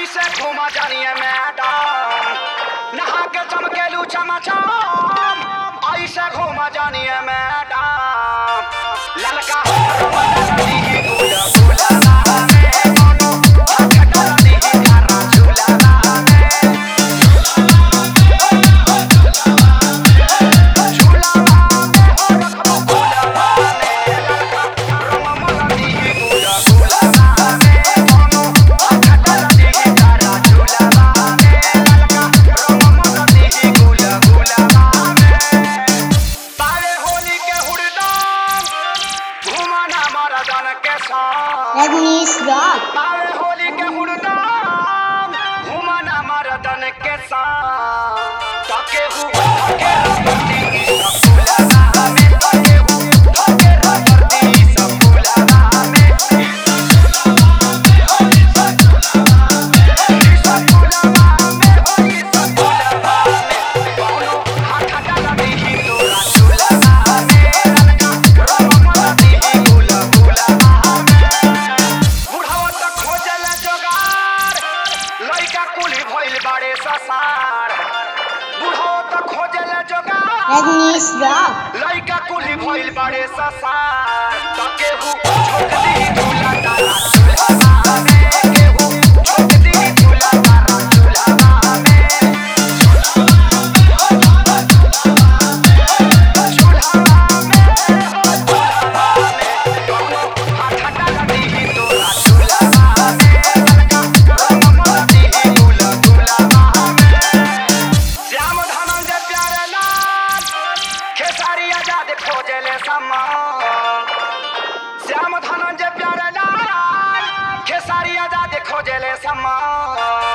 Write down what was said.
ऐसे घूमा जानिए मैडम नहा के चमकेलू चमचम ऐसे घूमा जानिए मैडम ललका रमदानी गुला गुला में कोनो हथकड़ी करा झूला में झूला में हो रखो गुला में ललका रमदानी गुला गुला में कोनो हथकड़ी करा झूला में ललका रमदानी गुला गुला में तारे होली के हुड़दम घुमाना मरदन के संग Agnes Rock. तारे होली के हुड़दम घुमाना मरदन के संग तके हु तके रबती सब फुलाना में तके हु तके रबती सब फुलाना में सब फुलाना में होली सब फुलाना में कौनो हाथ डाला दी तोरा झूलाना में ललका रममला दी गुला गुलाना में बुढ़ावा त खोजल जोगार लइका कुली भइल बाड़े ससार बुढ़ावा त खोजल जोगार Agnes Rock. लइका कुली भइल बाड़े ससार त केहू छोट दी झूला तारा झूलावा में केहू छोट दी झूला तारा झूलावा में झूलावा में हो झूलावा में कौनो हाथ डाला दी तोरा झूलावा में ललका रममला दी गुला गुलावा में श्याम धनंजय प्यारे लाल खेसारी आजाद खोजले समान श्याम धनंजय प्यारे लाल खेसारी आजाद खोजले समान